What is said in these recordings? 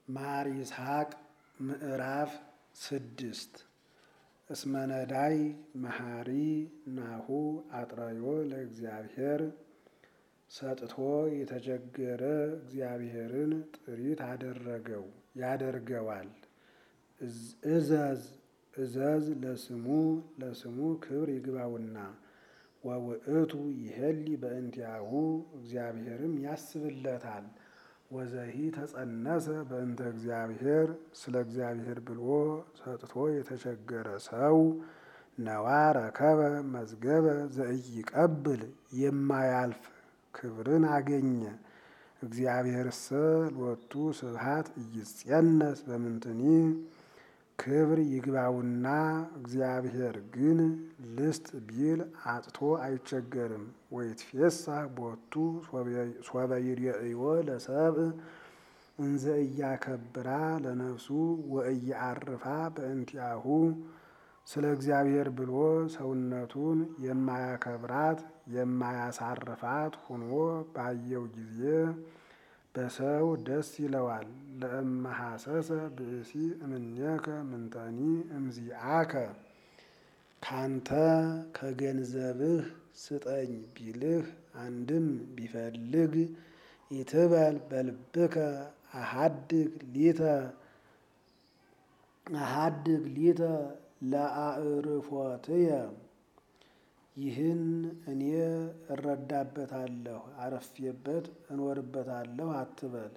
ማር ይስሐቅ ምዕራፍ ስድስት እስመ ነዳይ መሐሪ ናሁ አጥረዮ ለእግዚአብሔር ሰጥቶ የተቸገረ እግዚአብሔርን ጥሪት አደረገው ያደርገዋል። እዘዝ እዘዝ ለስሙ ለስሙ ክብር ይግባውና ወውእቱ ይሄሊ በእንቲአሁ እግዚአብሔርም ያስብለታል። ወዘሂ ተጸነሰ በእንተ እግዚአብሔር ስለ እግዚአብሔር ብሎ ሰጥቶ የተቸገረ ሰው ነዋ ረከበ መዝገበ ዘኢይቀብል የማያልፍ ክብርን አገኘ። እግዚአብሔርሰ ሎቱ ስብሐት ኢይጸነስ በምንትኒ ክብር ይግባውና እግዚአብሔር ግን ልስጥ ቢል አጥቶ አይቸገርም። ወይትፌሳህ ቦቱ ሶበ ይሬእዮ ለሰብእ እንዘ እያከብራ ለነፍሱ ወእያአርፋ በእንቲአሁ ስለ እግዚአብሔር ብሎ ሰውነቱን የማያከብራት የማያሳርፋት ሆኖ ባየው ጊዜ በሰው ደስ ይለዋል። ለእመሐሰሰ ብእሲ እምኔከ ምንተኒ እምዚአከ ካንተ ከገንዘብህ ስጠኝ ቢልህ አንድም ቢፈልግ ይትበል በልብከ አሃድግ ሊተ አሃድግ ሊተ ለአዕርፎትየ ይህን እኔ እረዳበታለሁ አረፌበት እኖርበታለሁ አትበል።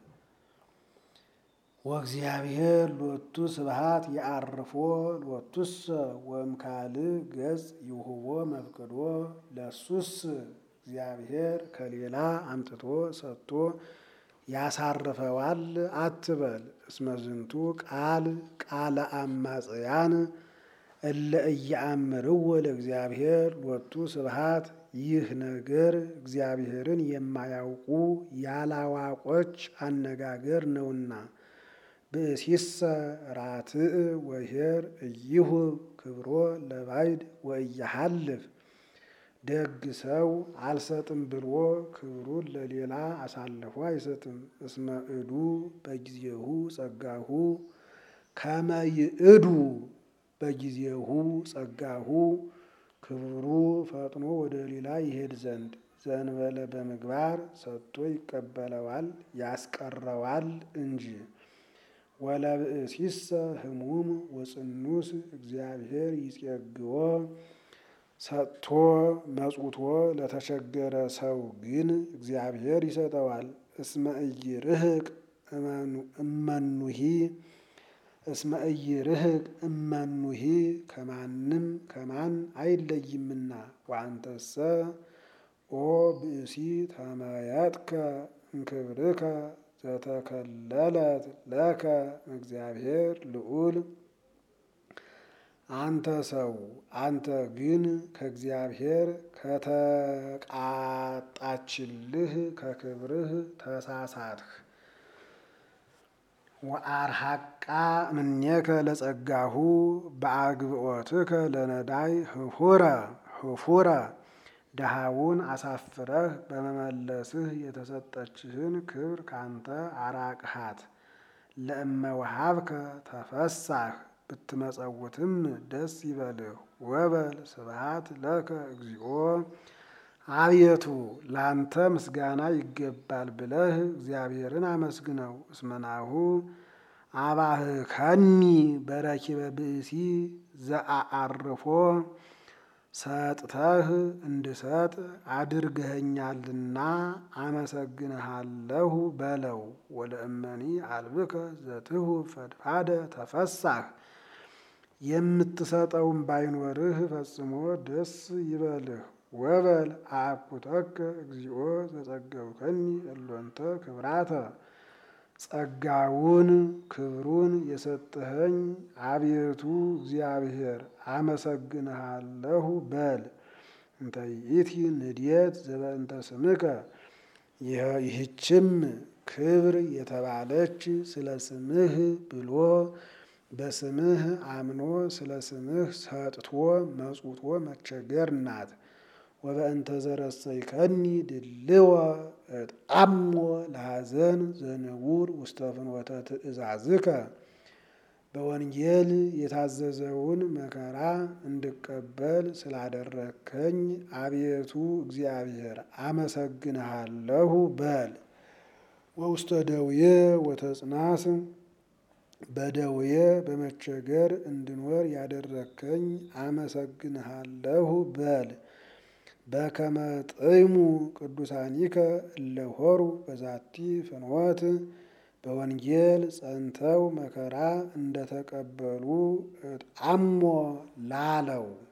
ወእግዚአብሔር ሎቱ ስብሐት የአርፎ ሎቱሰ ወእምካልእ ገጽ ይውህቦ መፍቅዶ ለሱስ እግዚአብሔር ከሌላ አምጥቶ ሰጥቶ ያሳርፈዋል አትበል። እስመ ዝንቱ ቃል ቃለ አማጽያን እለ እያአምርዎ ለእግዚአብሔር ሎቱ ስብሐት ይህ ነገር እግዚአብሔርን የማያውቁ ያላዋቆች አነጋገር ነውና። ብእሲሰ ራትዕ ወኄር እይሁብ ክብሮ ለባዕድ ወእያሃልፍ ደግ ሰው አልሰጥም ብሎ ክብሩን ለሌላ አሳልፎ አይሰጥም። እስመ እዱ በጊዜሁ ጸጋሁ ከመ ይእዱ በጊዜሁ ጸጋሁ ክብሩ ፈጥኖ ወደ ሌላ ይሄድ ዘንድ ዘንበለ በምግባር ሰጥቶ ይቀበለዋል ያስቀረዋል እንጂ። ወለብእሲሰ ህሙም ወጽኑስ እግዚአብሔር ይጼግዎ ሰጥቶ መጽውቶ ለተቸገረ ሰው ግን እግዚአብሔር ይሰጠዋል። እስመ ኢይርህቅ እመኑሂ እስመ ኢይርህቅ እመኑሂ ከማንም ከማን አይለይምና። ወአንተሰ ኦ ብእሲ ተመየጥከ እምክብርከ ዘተከለለት ለከ እግዚአብሔር ልዑል አንተ ሰው አንተ ግን ከእግዚአብሔር ከተቃጣችልህ ከክብርህ ተሳሳትህ። ወአርሐቃ እምኔከ ለጸጋሁ በአግብኦትከ ለነዳይ ህፉረ ህፉረ ድሃውን አሳፍረህ በመመለስህ የተሰጠችህን ክብር ካንተ አራቅሃት። ለእመ ወሀብከ ተፈሳህ ብትመጸውትም ደስ ይበልህ። ወበል ስብሐት ለከ እግዚኦ አቤቱ ላንተ ምስጋና ይገባል ብለህ እግዚአብሔርን አመስግነው። እስመናሁ አባህከኒ በረኪበ ብእሲ ዘአአርፎ ሰጥተህ እንድሰጥ አድርገኸኛልና አመሰግንሃለሁ በለው። ወለእመኒ አልብከ ዘትሁ ፈድፋደ ተፈሳህ የምትሰጠውም ባይኖርህ ፈጽሞ ደስ ይበልህ። ወበል አኩተከ እግዚኦ ዘጸገብከኒ እሎንተ ክብራተ ጸጋውን ክብሩን የሰጠኸኝ አቤቱ እግዚአብሔር አመሰግንሃለሁ በል። እንተ ይእቲ ንድየት ዘበእንተ ስምከ ይህችም ክብር የተባለች ስለ ስምህ ብሎ በስምህ አምኖ ስለ ስምህ ሰጥቶ መጽውቶ መቸገር ናት። ወበእንተ ዘረሰይከኒ ድልወ እጣሞ ለሐዘን ዘንቡር ውስተ ፍኖተ ትእዛዝከ በወንጌል የታዘዘውን መከራ እንድቀበል ስላደረግከኝ አቤቱ እግዚአብሔር አመሰግንሃለሁ በል። ወውስተ ደዌ ወተጽናስ በደዌ በመቸገር እንድኖር ያደረግከኝ አመሰግንሃለሁ በል። በከመ ጥይሙ ቅዱሳኒከ እለሆሩ በዛቲ ፍኖት በወንጌል ጸንተው መከራ እንደተቀበሉ እጣሞ ላለው